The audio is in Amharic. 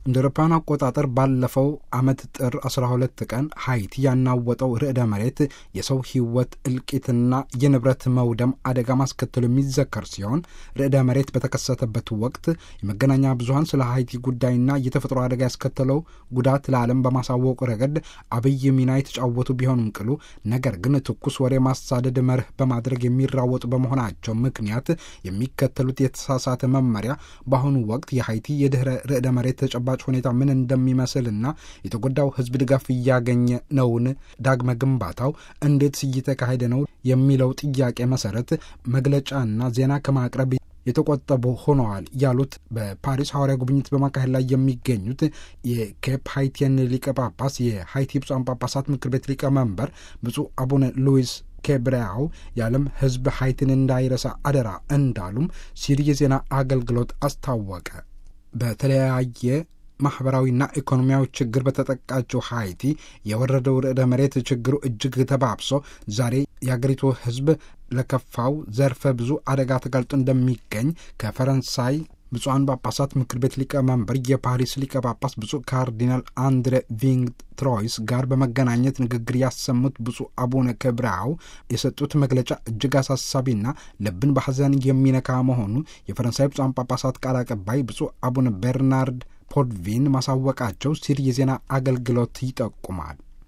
እንደ አውሮፓውያን አቆጣጠር ባለፈው ዓመት ጥር 12 ቀን ሃይቲ ያናወጠው ርዕደ መሬት የሰው ሕይወት እልቂትና የንብረት መውደም አደጋ ማስከተሉ የሚዘከር ሲሆን ርዕደ መሬት በተከሰተበት ወቅት የመገናኛ ብዙኃን ስለ ሃይቲ ጉዳይና የተፈጥሮ አደጋ ያስከተለው ጉዳት ለዓለም በማሳወቁ ረገድ አብይ ሚና የተጫወቱ ቢሆንም ቅሉ ነገር ግን ትኩስ ወሬ ማሳደድ መርህ በማድረግ የሚራወጡ በመሆናቸው ምክንያት የሚከተሉት የተሳሳተ መመሪያ በአሁኑ ወቅት የሃይቲ የድህረ ርዕደ መሬት ተጨባጭ ሁኔታ ምን እንደሚመስልና የተጎዳው ሕዝብ ድጋፍ እያገኘ ነውን? ዳግመ ግንባታው እንዴት እየተካሄደ ነው? የሚለው ጥያቄ መሰረት መግለጫና ዜና ከማቅረብ የተቆጠቡ ሆነዋል ያሉት በፓሪስ ሐዋርያ ጉብኝት በማካሄድ ላይ የሚገኙት የኬፕ ሃይቲያን ሊቀ ጳጳስ የሃይቲ ብፁዓን ጳጳሳት ምክር ቤት ሊቀመንበር ብፁዕ አቡነ ሉዊስ ኬብሪያው የዓለም ሕዝብ ሃይቲን እንዳይረሳ አደራ እንዳሉም ሲሪ የዜና አገልግሎት አስታወቀ። በተለያየ ማህበራዊና ኢኮኖሚያዊ ችግር በተጠቃችው ሃይቲ የወረደው ርዕደ መሬት ችግሩ እጅግ ተባብሶ ዛሬ የአገሪቱ ሕዝብ ለከፋው ዘርፈ ብዙ አደጋ ተጋልጦ እንደሚገኝ ከፈረንሳይ ብፁዓን ጳጳሳት ምክር ቤት ሊቀመንበር የፓሪስ ሊቀ ጳጳስ ብፁዕ ካርዲናል አንድሬ ቪንግ ትሮይስ ጋር በመገናኘት ንግግር ያሰሙት ብፁዕ አቡነ ክብራው የሰጡት መግለጫ እጅግ አሳሳቢና ልብን በሐዘን የሚነካ መሆኑ የፈረንሳይ ብፁዓን ጳጳሳት ቃል አቀባይ ብፁዕ አቡነ ቤርናርድ ፖድቪን ማሳወቃቸው ሲል የዜና አገልግሎት ይጠቁማል።